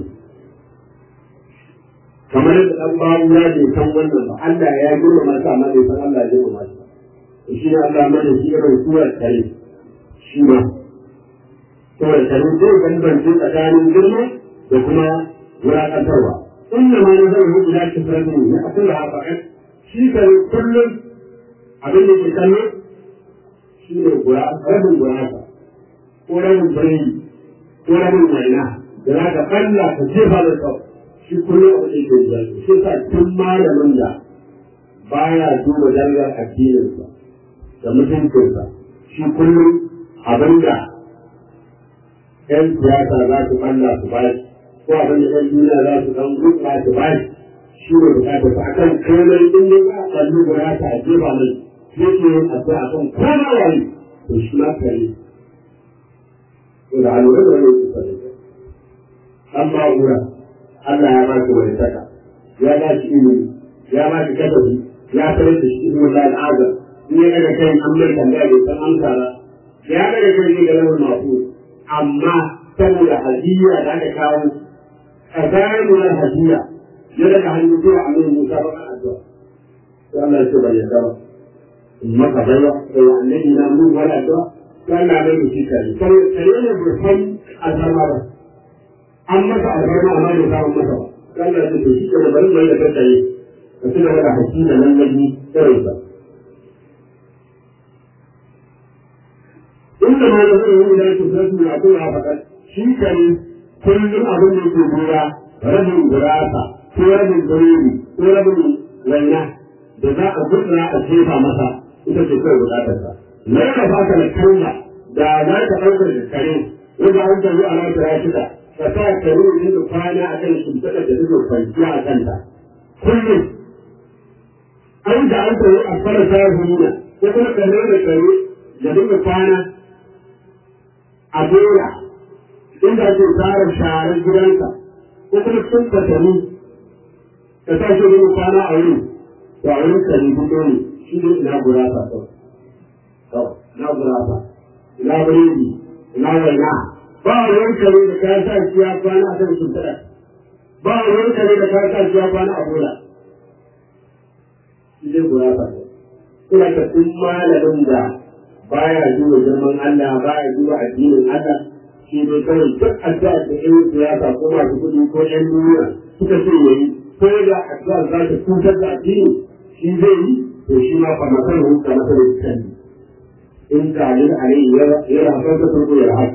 kamar yadda ɗan babu ya bai san wannan ba Allah ya girmama shi amma bai san Allah ya girmama shi ba shi ne Allah mai shi irin surar kare shi ma surar kare zai bambance tsakanin girma da kuma wulaƙantarwa inda ma na zai hudu ya ci sarari ne a kula a faɗin shi kare kullum abin da ke kallo shi ne rabin gurasa ko rabin birni ko rabin waina da za ka ɓalla ka jefa da sau shi kullum a cikin jirgin shi sa tun malamin da baya duba dangar addininsa da mutuncinsa shi kullum abinda ‘yan siyasa za su ɓalla su ba shi ko abin da ‘yan duniya za su ɗan gutsa su ba shi shi ne bukatar sa akan komai in dai za a ɓalli guda ta a jefa mai yake yin addu'a akan koma wani to shi ma kare to da alwala da wani su kare an ba wura Allah ya ba shi wani saka ya ba shi ilimi ya ba shi kasafi ya sanar da shi ilimin al'adar in ya daga kai an mai tambaya bai san amsa ba ya daga kai ne ga lamun masu amma saboda hadiya da aka kawo tsakanin hadiya ya daga hannu zuwa amin musa ba kan addu'a sai Allah ya ce bai yarda ba in maka baiwa sai annabi na mun wala addu'a sai Allah bai da shi kare sai kare ne bai san alfarma ba an masa alfarma amma bai samu masa ba sai Allah ya ce to shi ke bari mai da kai ka tuna da hakki da nan nabi irin sa inda ma da zai yi da su sai ya tura fakat shi kare kullum abin da yake gura rabin gurasa ko rabin biredi ko rabin waina da za a gudna a jefa masa ita ce kawai bukatarsa na yana fata da kalla da za ka ɗaukar da kare wanda an taru a nan tara shida ka sa kare yin da kwana a kan shimfiɗa da take kwanciya a kanta kullum an da an taru a fara sahuna ko kuma kare da kare da dinga kwana a doya inda ake tsara sharar gidanka ko kuma sun fatani ka sa shi wani kwana a wuri to a wurin kare fito ne shi ne ina gurasa kawai ina gurasa ina biredi ina waina ba wurin kare da ka sa shi ya kwana a kan shimfiɗa ba wurin kare da ka sa shi ya kwana a bola shi ne gurasa ina ka tun malamin da baya duba girman Allah baya duba addinin Allah shi ne kawai duk addu'a da ƴan siyasa ko masu kuɗi ko ƴan duniya suka ce yayi ko da addu'a za ta cutar da addini shi zai yi to shi ma fa masal hu ka masal kan in ka yin alai ya ya rafa ta farko ya rafa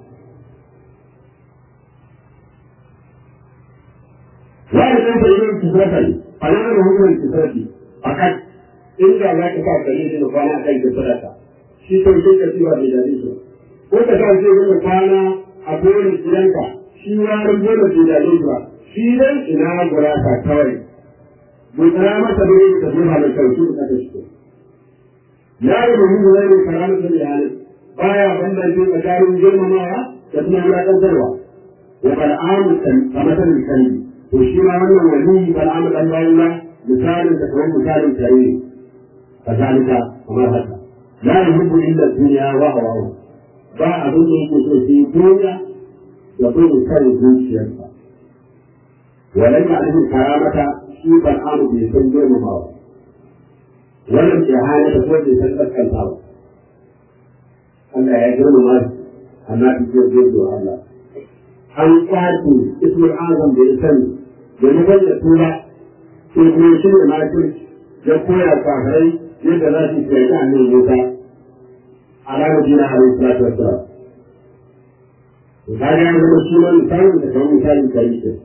wa da kan da yin kisrafi a yana da hukumar kisrafi fakat in da za ka sa kare shi da kwana kan kisrafa shi to shi ka tiwa da dadi shi ko ka sa shi da kwana a dole gidanka shi warin dole da dadi shi shi dai ina gurasa kawai mun tsara masa da yin ka zuwa da kai shi ka ta shi ya yi da mun zai da karamu da iyalin baya bambance tsakanin girmamawa da kuma wulaƙantarwa wa bal'amu kan kamatan kalli to shi ma wannan wali bal'amu dan bayan misalin da kamar misalin kare ne kazalika kamar haka la yuhibbu illa dunya wa hawahu ba abin da yake so sai duniya da kuma kan zuciyarsa ولم يعرف الكرامة شيء الأمر بيسجل مبارك ولم إهانة تكون بيسجل كالبابا Allah ya girma ma amma ki ce zai zo Allah an kwace ismul azam da ya sani da ya bayyana tura sai kuma shi ne ma ya koya kafirai yadda za su kiyaye annabi Musa a ranar jina alaihi salatu wassalam to kaga ya zama shi ma misalin da kamar misalin kai ke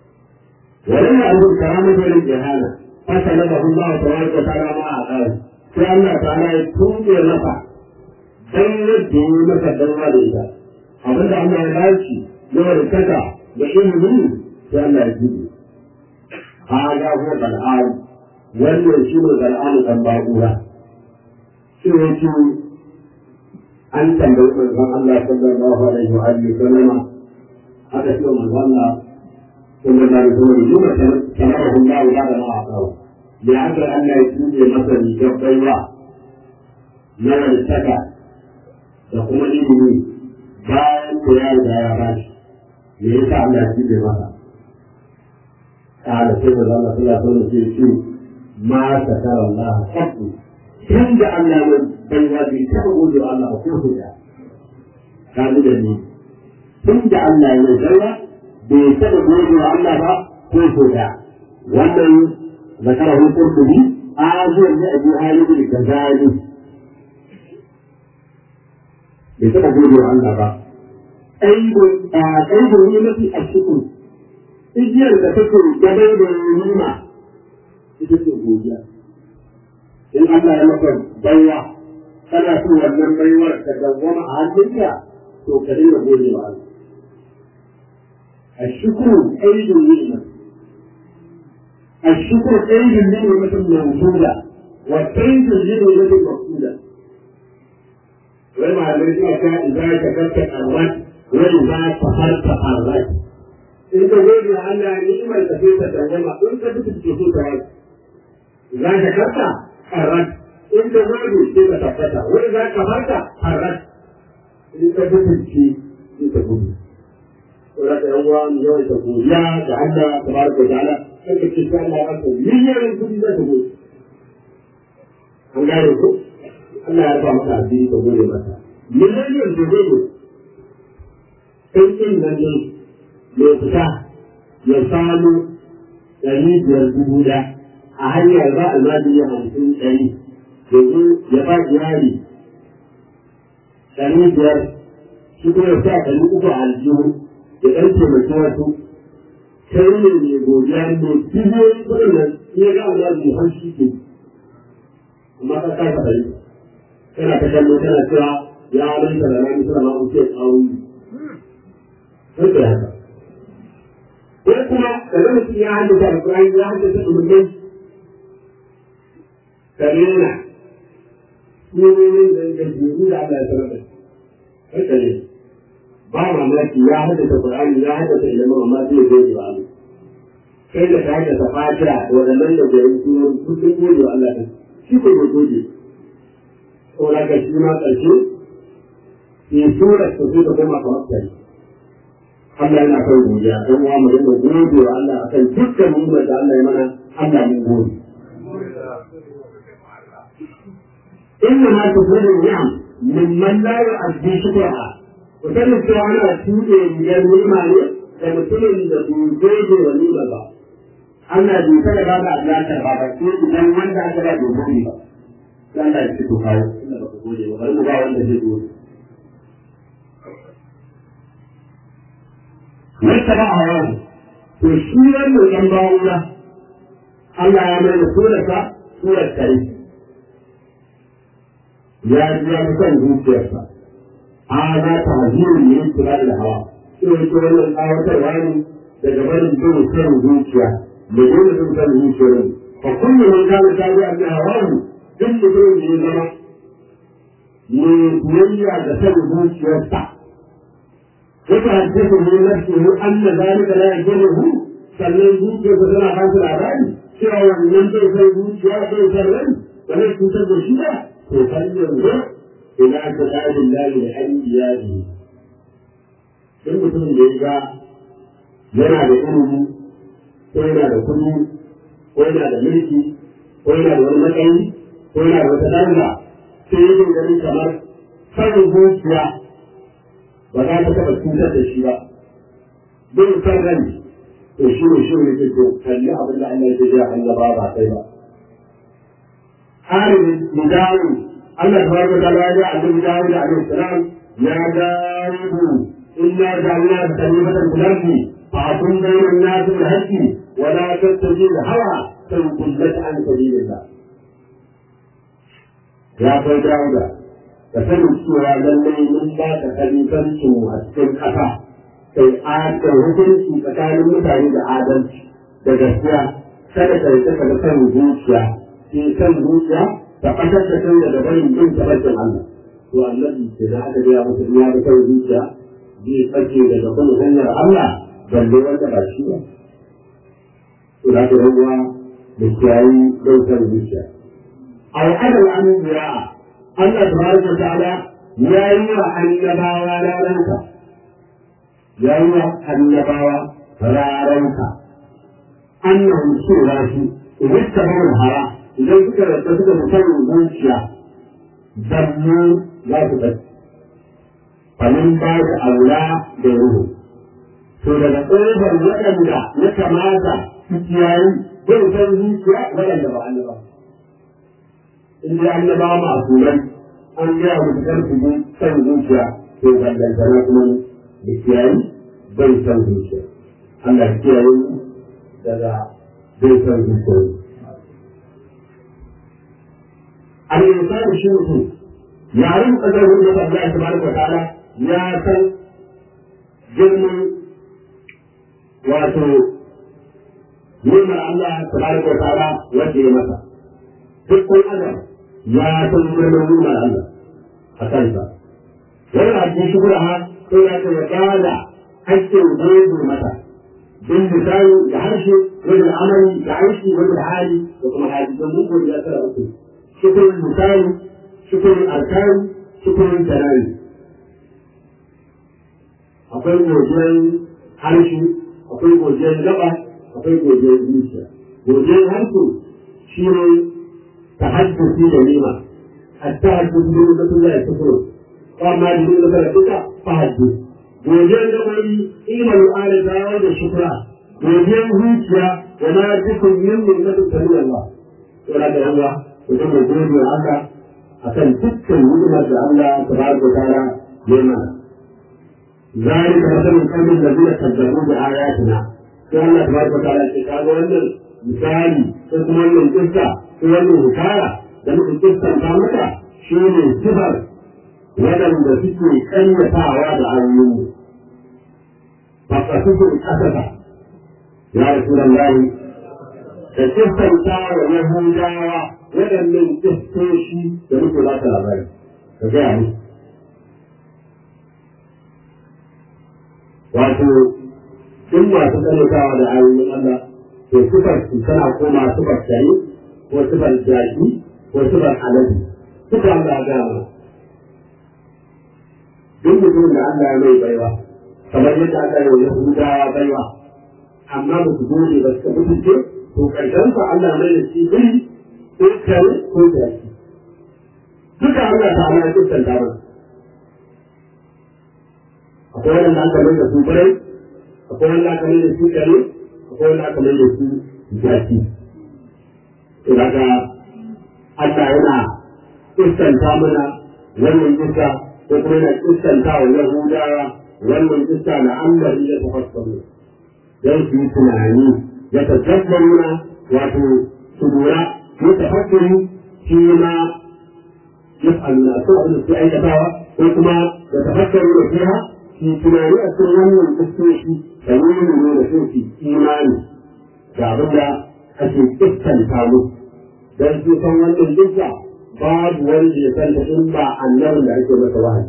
ولم يعرف الكرامة ولا الجهالة فسلبه الله تبارك وتعالى ما أعطاه sai Allah ta'ala ya tuɓe masa dan yadda yi masa danwa da ita abinda Allah ya bashi na warkaka da ilimi sai Allah ya tuɓe haga ko bal'am wannan shi ne bal'am dan ba'ura shi ne shi an tambayi manzon Allah sallallahu alaihi wa alihi sallama aka ce manzon Allah sallallahu alaihi wa sallam yuma tamarahu Allah ba da ma'a kawo da haka Allah ya tuɓe masa rigar baiwa na warkaka da kuma ilimi bayan ko ya riga ya bashi me yasa Allah ya tuɓe masa قال سيدنا الله صلى الله عليه وسلم في شيء ما ستر الله قط كم جعل من بيوادي تقول الله وكيف جاء قال لي كم جعل من بيوادي بيتقول الله كيف جاء ومن ذكره القرطبي آجر لأبي آية الكذالي بيتقول الله أيضا أيضا نعمة الشكر igiyar da take gabai da nima ita ce godiya in Allah ya maka baiwa kana so wannan baiwar ta dawwama a hannunka to ka dinga gode wa Allah الشكر أيد النعمة الشكر أيد النعمة الموجودة والكيد النعمة المقصودة وما الذي كان إذا كتبت الرد وإذا سهرت الرد in ka gode wa Allah ni'imar ka sai ta dawama in ka duka ke so ta wani za ka karta harat in ka gode sai ka tabbata wani za ka farka harat in ka duka ke sai ka gudu Saboda ka yan uwa mu yawan ta godiya da Allah tabaraka wa ta'ala sai ka ce sai Allah ya rasa miliyan kudi za ka gode an gane ko Allah ya rufa maka asiri ka gode masa miliyan ka gode sai kin nan ne mai fita ya samu ɗari biyar dubu da a hanyar ba almajiri hamsin ɗari yanzu ya ba jari ɗari biyar shi kuma ya sa ɗari uku a aljihu ya ɗan taimaki wasu sai ne mai godiya mai biliyoyin kuɗin nan ya ga almajiri har shi ke amma ka kasa ɗari kana ta kallo kana cewa ya alaika da rami suna ma'auke tsawon sai ka haka ko kuma daga mutum ya haddasa alƙur'ani ya haddasa umarnin ka nuna sunonin da ga jiru da Allah ya sanar da haka ne ba mamaki ya haddasa Qur'ani ya haddasa ilimin amma zai goge wa Allah kai da ka haddasa fatiha da waɗannan da gari sunonin sun goge wa Allah ɗin shi ko bai goge ko da ka shi ma ƙarshe ke sura ta sai ta koma kamar kai Allah yana kan godiya don wa mu dinga gode wa Allah akan dukkan ni'imar da Allah ya mana Allah mun gode inna ma tufridu ni'am mimman la yu'addi shukraha ku sani cewa ana tuɗe biyar ni'ima ne da mutumin da bai gode wa ni'ima ba Allah bai kada ba da alaƙar ba ba sai idan wanda aka ba bai gode ba sai Allah ya ci to kawo inda ba ku gode ba bari mu ba wanda zai gode wata ba a yau to shi wannan ɗan bawuna Allah ya mai da surarsa surar kare ya ji ya fi son zuciyarsa a za ta hajiyar ne kula da hawa shi ne ke wannan tsawatarwa ne daga barin bin son zuciya da dole bin son zuciyar ne fa kullum man kana ta bi abin hawahu duk mutumin da ya zama ne biyayya da son zuciyarsa وتحدثه نفسه أن ذلك لا يجره sannan zuciyarsa tana ba su labari cewa wannan zai zai zuciya zai zai rai ba zai cutar da shi ba to kan yanzu ila ta tsarin lahi da an iyali duk mutumin da ya ga yana da ilimi ko yana da kuɗi ko yana da mulki ko yana da wani matsayi ko yana da wata danga sai yake ganin kamar sanin zuciya ba za ta taɓa cutar da shi ba bin san rai to shi ne shi ne ke to kalli abin da Allah ya ce ya annaba ba kai ba halin mudawu Allah tabaraka ta'ala ya ga annabi Dawud alaihi salam ya dawo inna ja'alna kalimatan fil ardi fa'tum bayna an-nas bil haqqi wa la tattabi' al-hawa fayudillaka an sabilillah ya kai dauda ka sani cewa lallai mun ba ka kalifancin mu a cikin ƙasa kai adal hukunci tsakanin mutane da adalci da gaskiya kada ka rike ka da kan zuciya ke kan zuciya ta ɓatar da kai daga barin bin tabbacin Allah to annabi ke da aka gaya masa ya da kan zuciya zai ɓace daga kan hanyar Allah balle wanda ba shi ba to da ka rabuwa da kiyayi ɗaukar zuciya al'adar anbiya Allah tabaraka wa ta'ala ya yi wa annabawa raranka ya yi wa annabawa raranka annahum cewa su idan ta bar hara idan suka rasa suka musamman zuciya zannu za su ɓace famin ba da aula da ruhu to daga ƙofar waɗanda ya kamata su kiyayi bai san zuciya waɗanda ba annaba in dai annaba masu nan an gaya musu kar su bi san zuciya to ballantana kuma da kiyayi bai san zuciya Allah ya kiyaye mu daga bai san zuciya al-insan shi mutum yarin kadarin da Allah tabaraka wa ta'ala ya san girman wato nuna Allah tabaraka wa ta'ala wanda ya masa duk ɗan adam ya san girman nuna Allah a kansa wannan abin shi kuma sai ya ce ya gada hakkin gobe mata bin misali da harshe wajen amali da aiki wajen hali da kuma hali don mun gobe ya tsara uku shukurin misali shukurin alkari shukurin tanani akwai godiyar harshe akwai godiyar gaba akwai godiyar zuciya godiyar harshe shi ne ta haddace da nima hatta haddace da mutum ya kufuro amma da nima da duka fa haddace godiyar gabai ilmar ala dawo da shukra godiyar zuciya wa ma dukkan yin nimmatin sami Allah yana da yawa mutum da gode wa Allah akan dukkan ni'imar da Allah tabaraka ta'ala ya mana ذلك مثل القوم الذين كذبوا بآياتنا sai Allah tabaraka ta'ala ce kaga wannan misali ko kuma wannan kissa ko wannan hikaya da muka kissanta maka shi ne sifar waɗanda suke ƙayyatawa da ayoyinmu fasasusun ƙasasa ya rasulullahi da kissanta wa yahudawa waɗannan kissoshi da muke ba ta labari ka gaya musu wato in masu karyatawa da ayoyin Allah to sifar su tana koma sifar kare ko sifar jaki ko sifar alade suka Allah ga mu duk mutum da Allah ya mai baiwa kamar yadda aka yi wa Yahudawa baiwa amma ba su gode ba suka mutunce to karshen sa Allah mai da shi biri ko kare ko jaki duka Allah ta Allah ya kusanta mana akwai wanda aka mai da su birai akwai wanda aka mai da su kare akwai wanda aka mai da su jaki to daga Allah yana iskanta mana wannan iska ko kuma yana iskanta wa Yahudawa wannan iska na Allah ya tafassaru dan su yi tunani ya tazabbaruna wato su lura ya tafassuru shi ma yaf'aluna ko abin da su aikatawa ko kuma ya tafassaru da fiha fi tunani a cikin wannan kuskoshi da nuna nuna sun fi imani ga abin da ake iskanta mu don su san wannan dukka babu wanda ya san ta in ba annabin da ake masa wahayi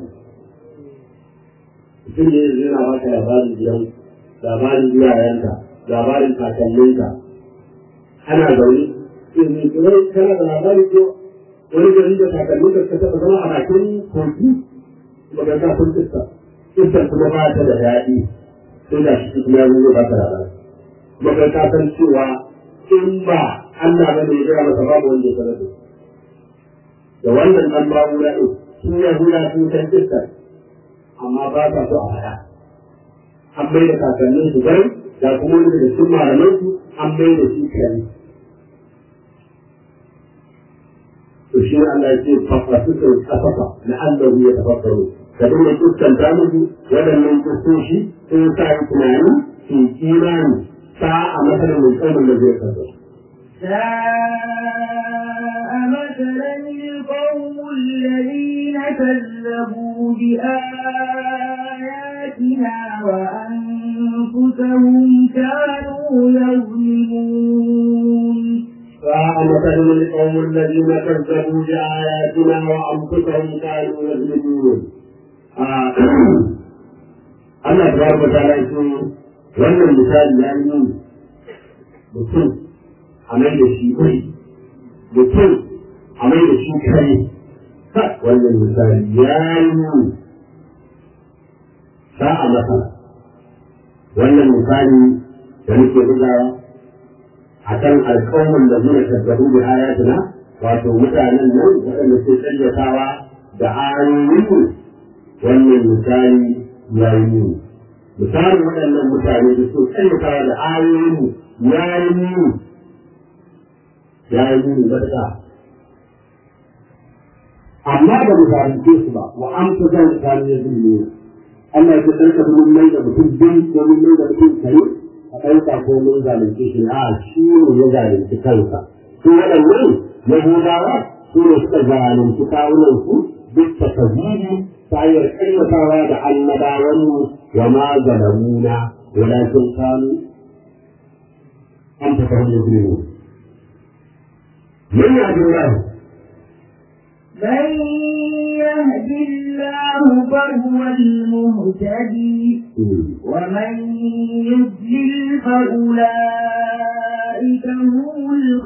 mutum ne yanzu yana baka labarin gidan labarin iyayenka labarin kakanninka ana zaune in wani kana da labari ko wani gari da kakanninka ka taɓa zama a bakin kogi daga kafin iska iskar kuma ba ta da daɗi sai da shi kuma ya zo ba ta labari kuma kai ka san cewa in ba Allah ba ne ya masa babu wanda ya sanar da da wannan dan babu na ɗin sun ya hula sun san iskar amma ba ta so a faɗa an bai da kakannin su gari da kuma wani da sun malaman su an bai da shi kare to shi Allah ya ce fafasu kafafa na Allah ya tafakkaru ka dinga kuskanta musu waɗannan kuskoshi sun sa yi tunani su imani sa a matsayin mai tsamin da zai kasa. ساء مثلا القوم الذين كذبوا بآياتنا وأنفسهم كانوا يظلمون فمثل القوم الذين كذبوا بآياتنا وأنفسهم كانوا يظلمون Allah ta barka ta lafi wannan misali ya yi mutum a mai da shi kai mutum a mai da shi kai wannan misali ya yi sa'a masa wannan misali da muke bugawa a kan alƙawarin da zuwa tabbahu da ayatina wato mutanen nan waɗanda ke karyatawa da ayoyin wannan misali ya yi misalin waɗannan mutane da su karyatawa da ayoyin ya yi ya yi matuƙa amma da mu zalunce su ba wa an fi zan kanu ya zulmi Allah ya tsarka mun mai da mutum bin ko mun mai da mutum kare a ɗauka ko mun zalunce shi a shi ne ya zalunci kansa su waɗannan yahudawa su ne suka zalunci kawunan su duk ta kazibi ta hanyar ƙayyatawa da annabawanmu wa ma zalamuna walakin kanu an ta kawai da zulmi من يهد الله من يهد الله فهو المهتدي ومن يضلل فأولئك هم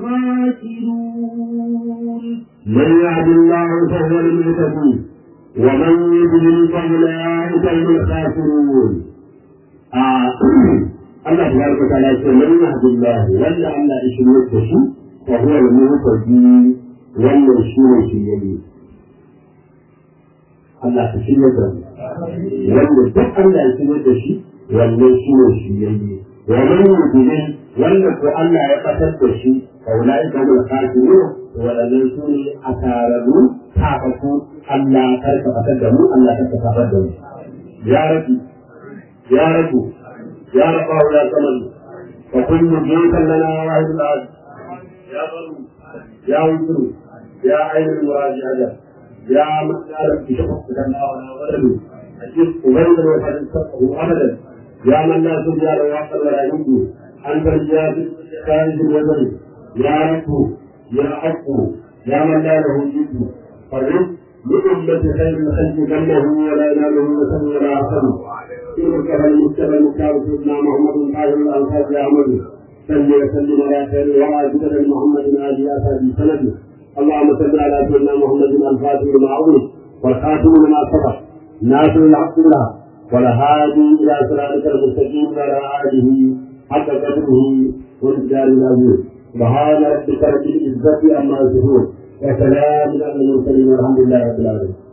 الخاسرون من يهد الله فهو المهتدي ومن يضلل فأولئك هم الخاسرون آه. الله تبارك وتعالى يقول من يهد الله ولا أن يشرك به فهو المهتدي ولا يشرك به Allah ka shirya da mu wanda duk Allah ya shirya da shi wannan shi ne shi yayi wa man yudlil wanda ko Allah ya fatar da shi faulai ka mul kafirun wadannan su ne asararu tafaku Allah karka fatar da mu Allah karka fatar da mu ya rabbi ya rabbu ya rabba wala saman fa kullu jinkan lana wahidul ahad ya baru ya wutru ya ainul muraji'ah يا من يعلم بشخص كما ولده أجد أبيضا وقد استقه أبدا يا من لا تبيع له عقل ولا يمكن أنت الجاد خارج الوزن يا رب يا حق يا من لا له جد فرد لأمة خير الخلق جنه ولا يناله وسن ولا عقل تلك المجتمع المختار سيدنا محمد قائل الأنصار يا عمد صل وسلم على خير الورى جدد محمد آل أسد سنده اللهم صل على سيدنا محمد الفاتح لما أغلق والخاتم لما سبق ناصر الحق له والهادي إلى صراطك المستقيم وعلى آله حق قدره والإجلال العظيم سبحان ربك رب العزة عما يصفون وسلام على المرسلين والحمد لله رب العالمين